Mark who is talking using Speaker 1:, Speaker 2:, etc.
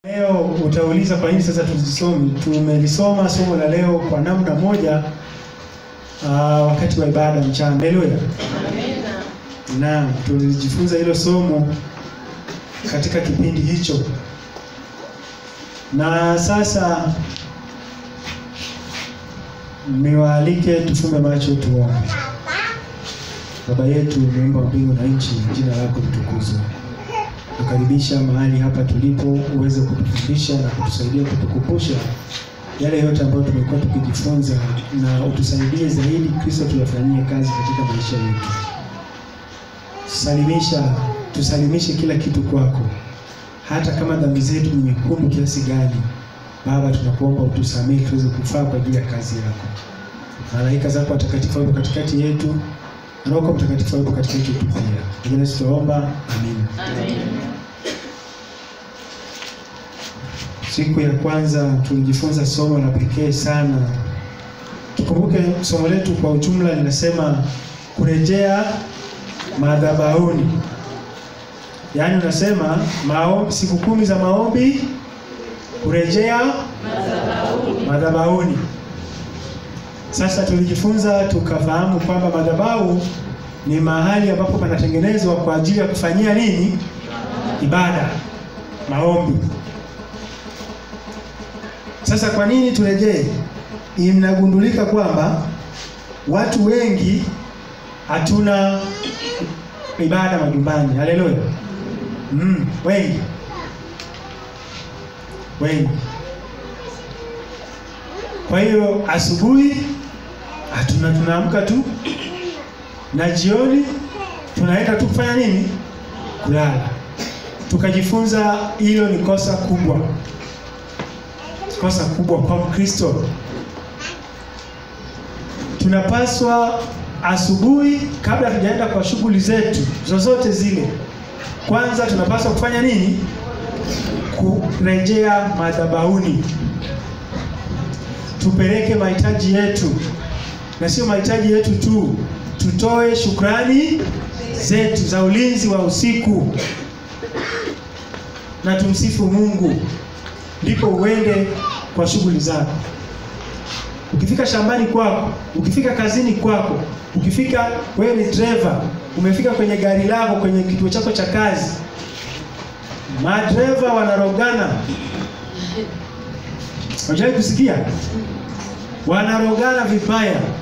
Speaker 1: Leo utauliza kwa nini sasa tuzisome. Tumelisoma somo la leo kwa namna moja uh, wakati wa ibada mchana. Haleluya. Naam, tulijifunza hilo somo katika kipindi hicho, na sasa niwaalike tufumbe macho tuombe. Baba yetu muumba mbingu na nchi, jina lako litukuzwe. Tukaribisha mahali hapa tulipo, uweze kutufundisha na kutusaidia kutukumbusha yale yote ambayo tumekuwa tukijifunza, na utusaidie zaidi Kristo tuyafanyie kazi katika maisha yetu. Salimisha, tusalimishe kila kitu kwako, hata kama dhambi zetu ni nyekundu kiasi gani. Baba, tunakuomba utusamehe tuweze kufaa kwa ajili ya kazi yako. Malaika zako watakatifu wapo katikati yetu, na Roho Mtakatifu wapo katikati yetu pia. Jina Yesu tunaomba, amina. Siku ya kwanza tulijifunza somo la pekee sana. Tukumbuke somo letu kwa ujumla linasema kurejea madhabahuni, yaani unasema maombi, siku kumi za maombi, kurejea madhabahuni. Sasa tulijifunza tukafahamu kwamba madhabahu ni mahali ambapo panatengenezwa kwa ajili ya kufanyia nini? Ibada, maombi. Sasa kwa nini turejee? Inagundulika kwamba watu wengi hatuna ibada majumbani. Haleluya! Mm, wengi wengi. Kwa hiyo asubuhi hatuna, tunaamka tu na jioni tunaenda tu kufanya nini? Kulala. Tukajifunza hilo ni kosa kubwa, kosa kubwa kwa Mkristo. Tunapaswa asubuhi, kabla tujaenda kwa shughuli zetu zozote zile, kwanza tunapaswa kufanya nini? Kurejea madhabahuni, tupeleke mahitaji yetu, na sio mahitaji yetu tu, tutoe shukrani zetu za ulinzi wa usiku na tumsifu Mungu, ndipo uende kwa shughuli zako. Ukifika shambani kwako, ukifika kazini kwako, ukifika wewe ni driver, umefika kwenye gari lako, kwenye kituo chako cha kazi, madreva wanarogana. Unajai kusikia wanarogana vibaya.